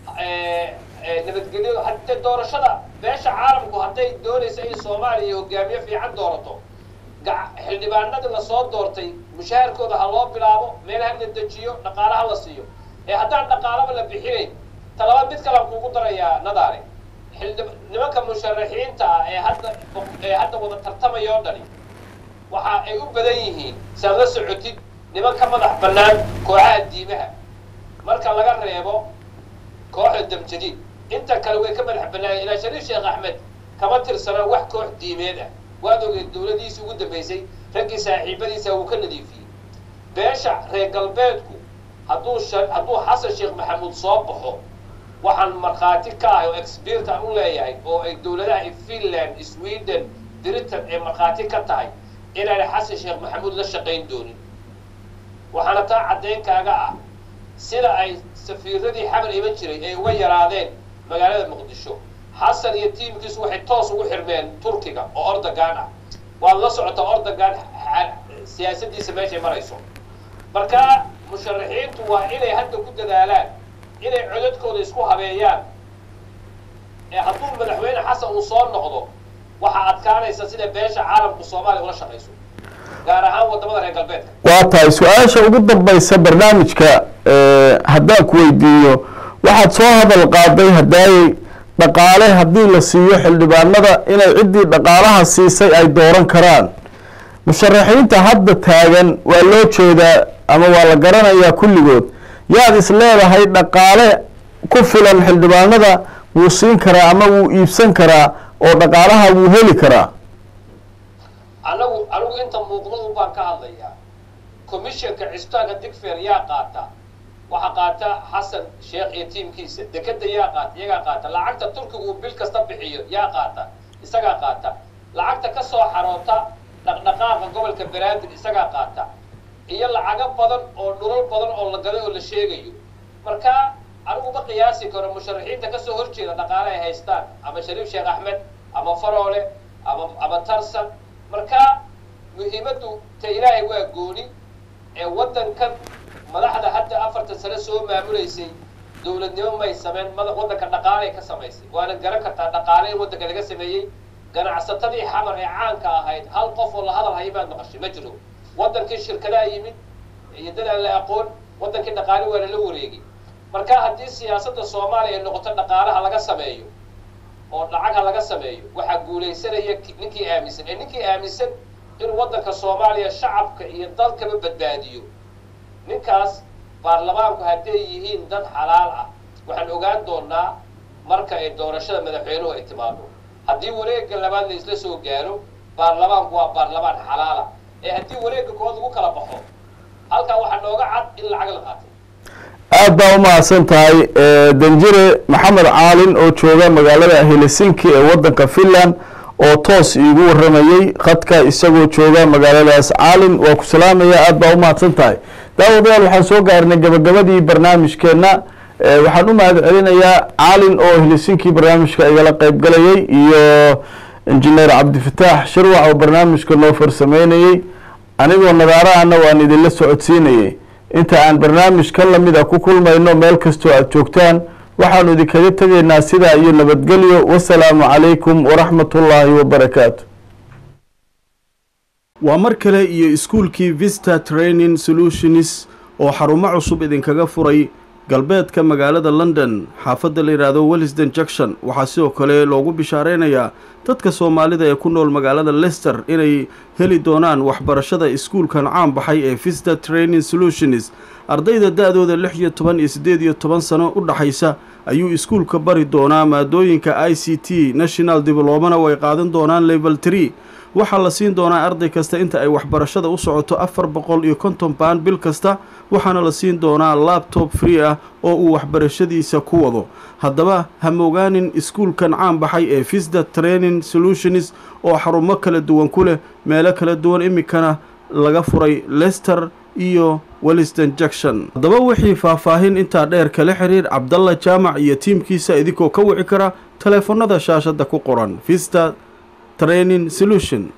nabadgelyadu hadde doorashada beesha caalamku hadday doonaysa in soomaaliya hogaamiye fiican doorato xildhibaanadii lasoo doortay mushahaarkooda ha loo bilaabo meel ha la dejiyo dhaqaale ha la siiyo ee haddaan dhaqaalaba la bixinayn talaba mid kalan kuugu darayaa nadaare xildhib nimanka musharaxiinta ah ee hadda ee hadda wada tartamaya oo dhani waxa ay u badan yihiin saad la socotid niman ka madax bannaan kooxaha diimaha marka laga reebo kooxda damjadiid inta kale way ka madax bannaayeen ilaa shariif sheekh axmed kama tirsana wax koox diimeed ah waad ogeed dowladiisii ugu dambaysay raggii saaxiibadiisa wuu ka nadiifiyey beesha reer galbeedku hadduu hadduu xasan sheekh maxamuud soo baxo waxaan markhaati ka ahay oo expert aan u leeyahay oo ay dowladaha finland sweden britain ay markhaati ka tahay inaanay xasan sheekh maxamuud la shaqayn doonin waxaana taa caddayn kaaga ah sida ay safiiradii xamar iman jiray ay uga yaraadeen magaalada muqdisho xasan iyo tiimkiisu waxay toos ugu xirmeen turkiga oo ordogan ah waad la socotaa ordogan siyaasadiisa meeshay marayso marka musharaxiintu waa inay hadda ku dadaalaan inay codadkooda isku habeeyaan ee hadduu madaxweyne xasan uu soo noqdo waxaa adkaanaysa sida beesha caalamku soomaaliya ula shaqayso gaar ahaan wadamada reer galbeedka waa tahay su-aasha ugu dambaysa barnaamijka haddaan ku weydiiyo waxaad soo hadal qaaday haddaayey dhaqaale haddii la siiyo xildhibaanada inay ciddii dhaqaalaha siisay ay dooran karaan musharaxiinta hadda taagan waa loo jeedaa ama waa la garanayaa kulligood yaad is leedahay dhaqaale ku filan xildhibaanada wuu siin karaa ama wuu iibsan karaa oo dhaqaalaha wuu heli karaa anagu anigu inta muuqdo un baan ka hadlayaa commissionka cisbitaanka digfer yaa qaata waxaa qaata xasan sheekh iyo tiimkiisa dekeda yaa qaata iyagaa qaata lacagta turkigu uu bil kasta bixiyo yaa qaata isagaa qaata lacagta ka soo xaroota dhaqdhaqaaqa gobolka banaadir isagaa qaata iyo lacago badan oo dhulal badan oo la gaday oo la sheegayo marka anigu ma qiyaasi karo musharaxiinta kasoo horjeeda dhaqaale ay haystaan ama shariif sheekh axmed ama faroole ama ama tarsan marka muhiimaddu ta ilaahay waa gooni ee waddankan madaxda hadda afartan sano soo maamulaysay dowladnimo may sameyn mada waddanka dhaqaaley ka samaysay waana garan kartaa dhaqaale in waddanka laga sameeyey ganacsatadii xamar ee caanka ahayd hal qof oo la hadal haya baad maqashay ma jiro waddankii shirkadaha yimid iyo dad aan la aqoon waddankii dhaqaale waa lala wareegay marka haddii siyaasadda soomaaliya ay noqoto dhaqaalaha laga sameeyo oo lacagha laga sameeyo waxaa guulaysanaya ninkii aaminsan ee ninkii aaminsan in waddanka soomaaliya shacabka iyo dalkaba badbaadiyo ninkaas baarlamaanku hadday yihiin dad xalaal ah waxaan ogaan doonaa marka ay doorashada madaxweynuhu ay timaado haddii wareegga labaad la isla soo gaaro baarlamaanku waa baarlamaan xalaala ee haddii wareegga kood lagu kala baxo halkaa waxaa nooga cad in lacag la qaatay aad baa u mahadsan tahay danjire maxamed caalin oo jooga magaalada helsinki ee waddanka finland oo toos iigu waramayey khadka isagoo jooga magaaladaas caalin waa ku salaamaya aad baa u mahadsan tahay daawadayaal waxaan soo gaarnay gabagabadii barnaamijkeenna waxaan u mahad celinayaa caalin oo helsinki barnaamijka igala qeyb galayay iyo injineer cabdifataax shirwac oo barnaamijka noo farsameynayey anigoo nadaarahana waan idinla socodsiinayay inta aan barnaamij ka lamida ku kulmayno meel kastoo aada joogtaan waxaanu idinkaga tegaynaa sidaa iyo nabadgelyo wasalaamu calaykum waraxmat ullaahi wabarakaatu waa mar kale iyo iskuulkii vista training solutions oo xarumo cusub idinkaga furay galbeedka magaalada london xaafadda la yidhaahdo wellisden junction waxaa sidoo kale loogu bishaareynayaa dadka soomaalida ee ku nool magaalada lester inay heli doonaan waxbarashada iskuulkan caan baxay ee vista training solutions ardayda da-dooda lix iyo toban iyo siddeed iyo toban sano u dhaxaysa ayuu iskuulka bari doonaa maadooyinka i c t national diblomana way qaadan doonaan level tree waxaa la siin doonaa arday kasta inta ay waxbarashada u socoto afar boqol iyo konton baan bil kasta waxaana la siin doonaa labtob free ah oo uu waxbarashadiisa ku wado haddaba ha mogaanin iskuulkan caan baxay ee visda training solutions oo xarumo kala duwan ku leh meelo kala duwan iminkana laga furay lester iyo welliston junction haddaba wixii faahfaahin intaa dheer kala xiriir cabdalla jaamac iyo tiimkiisa idinkoo ka wici kara taleefanada shaashadda ku qoran vista training solution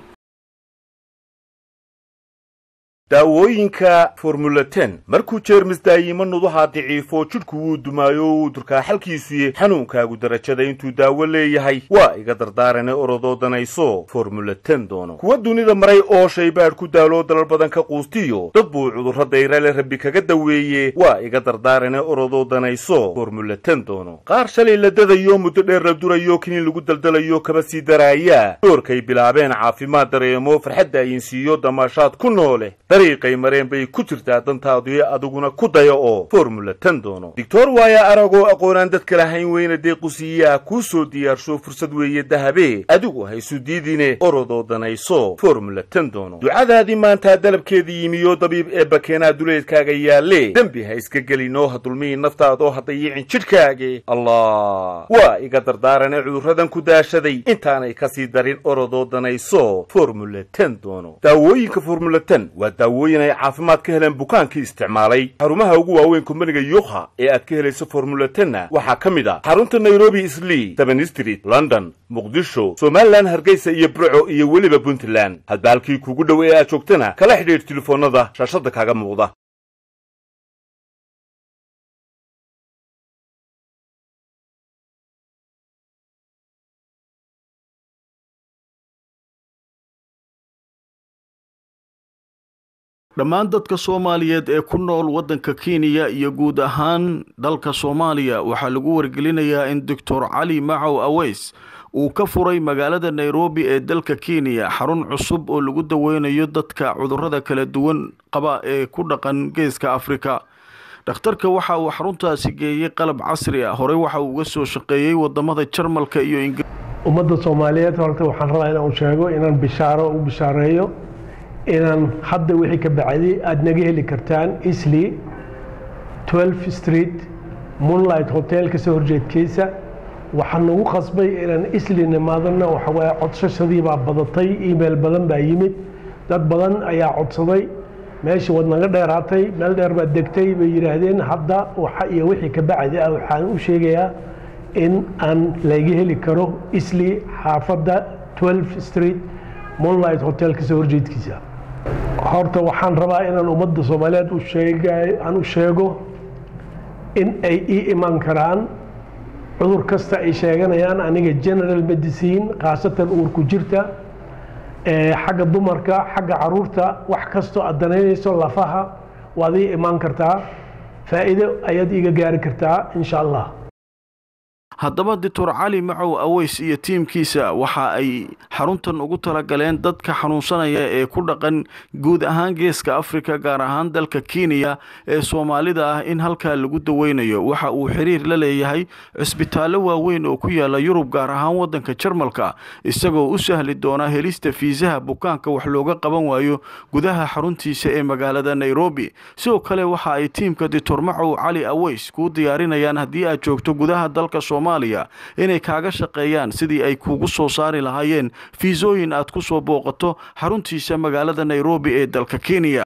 daawooyinka formula ten markuu jeermis daayimo nudaha daciifo jidhku wuu dumaayo uu durkaa xalkiisuye xanuunkaagu darajada intuu daawo leeyahay waa iga dardaarane orodoo danayso formula ten doono kuwa dunida maray oo shaybaadh ku daaloo dalal badan ka quustiyo dad buu cudurro dayrale rabbi kaga daweeye waa iga dardaarane orodoo danayso formula ten doono qaar shalay la dadayo muddo dheer la durayo kiniin lagu daldalayo kaba sii daraaya doorkay bilaabeen caafimaad dareemo farxadda ayinsiiyo damaashaad ku noole dariiqay mareen bay ku jirtaa dantaadu adiguna ku daya oo formula ten doono doctor waaya aragoo aqoonaan dadka lahayn weyna deequsiiyaa kuu soo diyaarsho fursad weeye dahabe adigu haysu diidine orodoo danayso formula ten doono ducadaadii maantaa dalabkeedii yimiyo dabiib ee bakeenaa duleedkaaga yaalle dembi ha iska gelinoo ha dulmihi naftaadoo ha dayicin jidhkaage allah waa iga dardaarane cudurradan ku daashaday intaanay kasii darin orodoo danayso formula ten doono daawooyinka formula ten waa daawooyin ay caafimaad ka heleen bukaankii isticmaalay xarumaha ugu waaweyn kumbaniga yuukha ee aad ka helayso formula tenna waxaa ka mid ah xarunta nairobi islii seven street london muqdisho somalilan hargeysa iyo burco iyo weliba puntland hadba halkii kuugu dhow ee aad joogtana kala xidhiidh telefoonnada shaashadda kaaga muuqda dhammaan dadka soomaaliyeed ee ku nool waddanka kenya iyo guud ahaan dalka soomaaliya waxaa lagu wargelinayaa in doctor cali macow aweys uu ka furay magaalada nairobi ee dalka kenya xarun cusub oo lagu daweynayo dadka cudurrada kala duwan qaba ee ku dhaqan geeska afrika dhakhtarka waxa uu xaruntaasi geeyey qalab casri ah horey waxa uu uga soo shaqeeyey wadamada jarmalka iyo ingiriiska ummadda soomaaliyeed horta waxaan rabaa inaan sheego inaan bishaaro u bishaareeyo inaan hadda wixii ka bacday aada naga heli kartaan isli 12 street moonlight hotel kasoo horjeedkiisa waxaan nagu qasbay inaan isli nimaadana waxawaaye codsashadii baa badatay email badan baa yimid dad badan ayaa codsaday meeshii waad naga dheeraatay meel dheer baad degtay bay yidhaahdeen hadda waxa iyo wixii ka bacdi ah waxaan u sheegayaa in aan laga heli karo isli xaafadda 12 street moonlight hotel kasoo horjeedkiisa horta waxaan rabaa inaan ummadda soomaaliyeed u sheegay aan u sheego in ay ii iman karaan cudur kasta ay sheeganayaan aniga general medicine khaasatan uurku jirta xagga dumarka xagga caruurta wax kastoo aad danaynayso lafaha waad ii imaan kartaa faa'iido ayaad iiga gaari kartaa insha allah haddaba doctor cali macow aweys iyo tiimkiisa waxa ay xaruntan ugu talagaleen dadka xanuunsanaya ee ku dhaqan guud ahaan geeska africa gaar ahaan dalka kenya ee soomaalida ah in halkaa lagu daweynayo waxa uu xiriir la leeyahay cisbitaallo waaweyn oo ku yaala yurub gaar ahaan wadanka jarmalka isagoo u sahli doona helista fiisaha bukaanka wax looga qaban waayo gudaha xaruntiisa ee magaalada nairobi sidoo kale waxa ay tiimka doctor macow cali aweys kuu diyaarinayaan haddii aad joogto gudaha dalka soomaaliya inay kaaga shaqeeyaan sidii ay kuugu soo saari lahaayeen fiisooyin aad ku soo booqato xaruntiisa magaalada nairobi ee dalka kenya